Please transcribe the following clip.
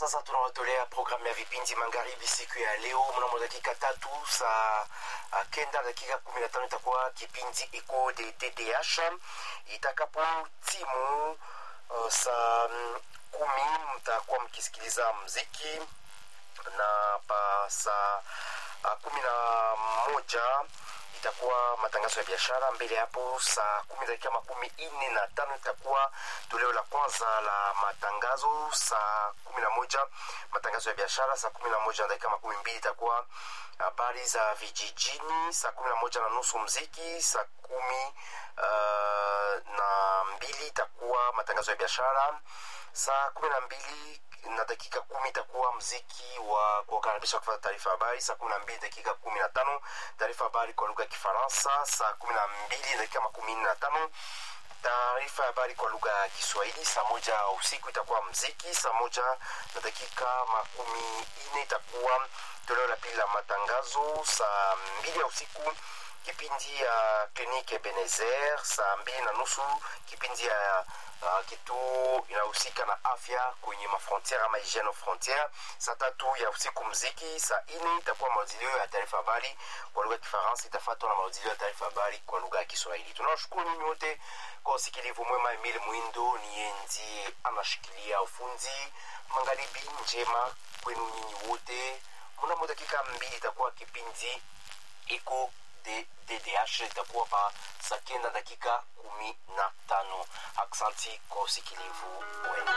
sasa tunawatolea programu ya vipindi magharibi siku ya leo mnamo dakika tatu saa uh, kenda dakika kumi na tano itakuwa kipindi iko de ddh itakapo timu uh, saa um, kumi mtakuwa mkisikiliza mziki na pa saa uh, kumi na moja itakuwa matangazo ya biashara mbele hapo saa kumi dakika makumi nne na tano itakuwa toleo la kwanza la matangazo saa kumi na moja matangazo ya biashara saa kumi na moja na dakika makumi mbili itakuwa habari za vijijini saa kumi na moja na nusu mziki saa kumi uh, na mbili itakuwa matangazo ya biashara saa kumi na mbili na dakika kumi itakuwa mziki wa kuwakaribisha kufata taarifa habari saa kumi na mbili dakika kumi na tano taarifa habari kwa lugha ya kifaransa saa kumi na mbili dakika makumi nne na tano taarifa ya habari kwa lugha ya kiswahili saa moja usiku itakuwa mziki saa moja na dakika makumi nne itakuwa toleo la pili la matangazo saa mbili ya usiku kipindi ya kliniki Ebenezer saa mbili na nusu kipindi ya uh, kituo inahusika na afya kwenye mafrontiere ama hygiene frontiere. Saa tatu ya usiku mziki. Saa ine itakuwa maudilio ya taarifa habari kwa lugha ya Kifaransa, itafuatwa na maudilio ya taarifa habari kwa lugha ya Kiswahili. Tunawashukuru nyinyi wote kwa usikilivu mwema. Emile Mwindo niye ndiye anashikilia ufundi. Magharibi njema kwenu nyinyi wote. Mnamo dakika mbili itakuwa kipindi iko de DDH itakuwa pa saa kenda dakika kumi na tano. Aksanti kwa usikilivu wenu.